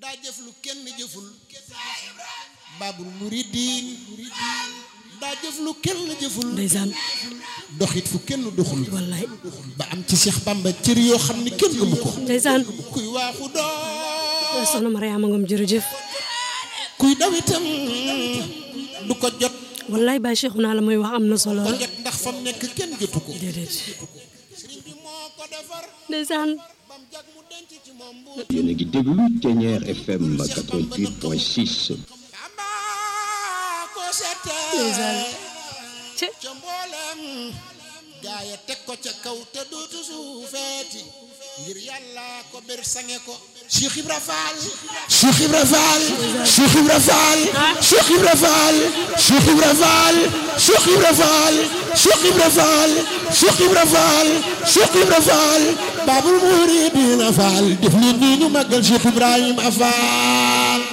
daa jëf lu kenn jëful baabul muridiin daa jëf lu kenn jëful ndeysaan doxit fu kenn doxul wallaay ba am ci Cheikh Bamba cër yoo xam ni kenn amu ko ndeysaan kuy waaxu doo soxna Mariama Ngom jërëjëf kuy daw itam du ko jot wallaay Baye Cheikh naa la muy wax am na solo ko jot ndax fam nekk kenn jotu ko déedéet sëriñ bi moo ko defar ndeysaan bam jag mu denc ci moom bu yéen a ngi déglu Thiéniere FM 88.6 Bamba ko ndeysaan seetee ci ca mboolem gaaya teg ko ca kaw te dootu suufeeti ngir yàlla ko ber sange ko Cheikh Ibra Fall Cheikh Ibra Fall Cheikh Ibra Fall Cheikh Ibra Fall Cheikh Ibra Fall Cheikh Ibra Fall Cheikh Ibra Fall Cheikh Ibra Fall Cheikh Ibra Fall Babul Muridina Fall def leen nii ñu màggal Cheikh Ibrahima Fall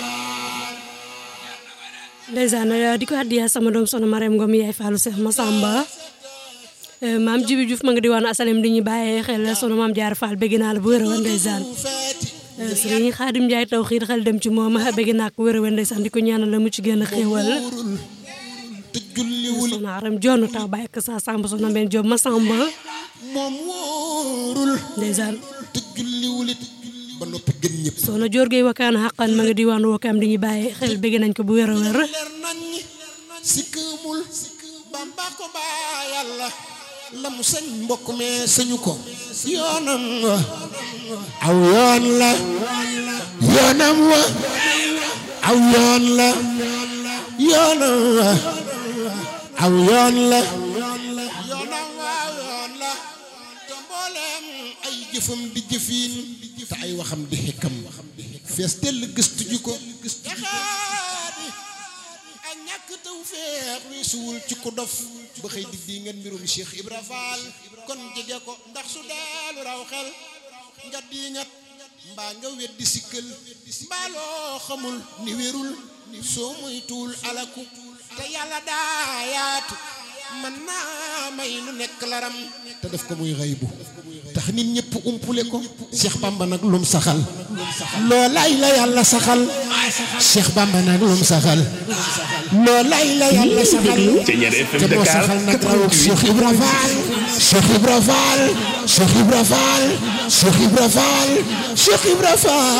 ndeysaan di ko addiya sama doom soxna Mariam Ngom yaay Fallou Cheikh Massamba maam Jibi Diouf ma nga di waan asalem di ñu bàyyee xel soxna maam Jaar Fall bëgg naa la bu wér a ndeysaan sëriñ Xaadim Njaay taw xiir xel dem ci moom bëgg naa ko wér a ndeysaan di ko ñaanal la mu ci gën a xéewal te julliwul soxna Aram Jonn taw bàyyi ko sa Samba soxna Mbène Diop Massamba moom wóorul ndeysaan te julliwul it ba noppi gën ñëpp soxna Dior Gueye wakaan xaqan ma nga di waan wakaam di ñu bàyyee xel bëgg nañ ko bu wér a wér leer nañ sikkëmul bamba ko baa yàlla la mu sañ mbokk mee sañu ko yoonam wa aw yoon la yoonam wa aw yoon la yoonam wa aw yoon la yoonam wa aw yoon la te mbooleem ay jëfam di jëfiin te ay waxam di xekkam fees dell gëstu ji ko jaxaadi ak ñàkk taw feex weesuwul ci ku dof ba xëy di di ngeen mbirum Cheikh Ibra Fall kon jege ko ndax su deelu raw xel nga diingat mbaa nga weddi sikkal mbaa loo xamul ni wérul soo moytuwul alaku te yàlla daa yaatu man naa may lu nekk laram te def ko muy xëy bu tax nit ñëpp umpule ko Cheikh Bamba nag lum saxal loolaay la yàlla saxal Cheikh Bamba nag lum saxal loolaay la yàlla saxal Thiéniere FM te moo Dakar saxal nag rawuk Cheikh Ibra Fall Cheikh Ibra Fall Cheikh Ibra Fall Cheikh Ibra Fall Cheikh Ibra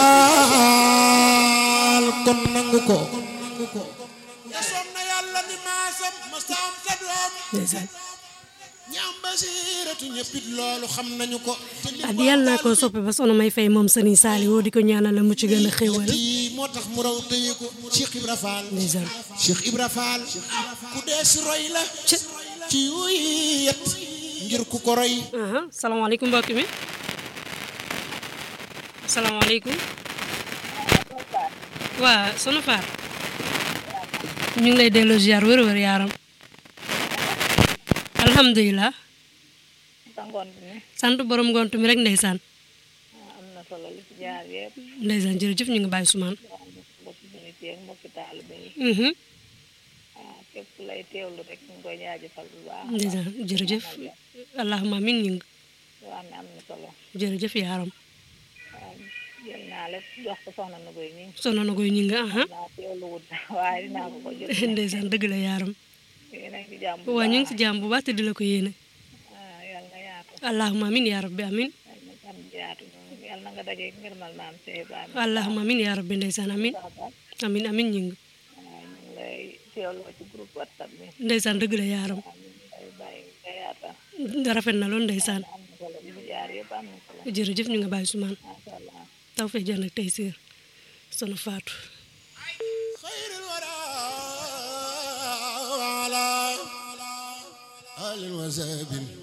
Fall kon nangu ko yasoon na yàlla ni maasam ma saam sa doom ndeysaan ñaam basiratu ñëppit loolu xam nañu ko te li addi yàlla naa ko soppe ba soxna may fay moom sëriñ Saliou di ko ñaanal la mu ci gën a xéewal kii moo tax mu raw tëye ko Cheikh Ibra Fall ndeysaan Cheikh Ibra Fall ku dee si roy la ci yuy yet ngir ku ko roy aha salaamaaleykum mbokk mi salaamaaleykum waa sunu faar ñu ngi lay delloo ziar wër wër yaaram alhamdulilah sa ngoon bi ne sant borom ngont mi rek ndeysaan am na solo li ci jaar yëpp ndeysaan jërëjëf ñu ngi bàyyi sumaan mbokki jullit yi ak mbokki taalibe yi mhm ah képp lay teewlu rek ñu ngi koy jaajëfal bu baax ndeysaan jërëjëf allahumma amin ñu ngi yoo xam ne am na solo jërëjëf yaaram waaw jël naa lépp jox ko soxna na koy ñi sono na koy ñu ngi aha naa teewlu wut waaye dinaa ko ko jël ndeysaan dëgg la yaaram yéen a ngi ci jàmm bu waa ñu ngi baax si jàmm bu baax te di la ko yéene ah yal na yaatu allahumma amin yaa rabbi amin yal na jàmm ji yaatu noonu yal na nga daje ngërmal maam Cheikh Ibrahima allahumma amin yaa rabbi ndeysaan amin Saxal amin amin ñu ngi waaw ñu ngi lay teewloo ci groupe WhatsApp bi ndeysaan dëgg la yaaram waaw ñu ngi lay bàyyi nga yaatal rafet na lool ndeysaan am na solo li ci jaar yëpp am na solo jërëjëf ñu nga bàyyi sumaan macha allah taw fee jën ak tey siir sono faatu خير الورى وعلى آل وساب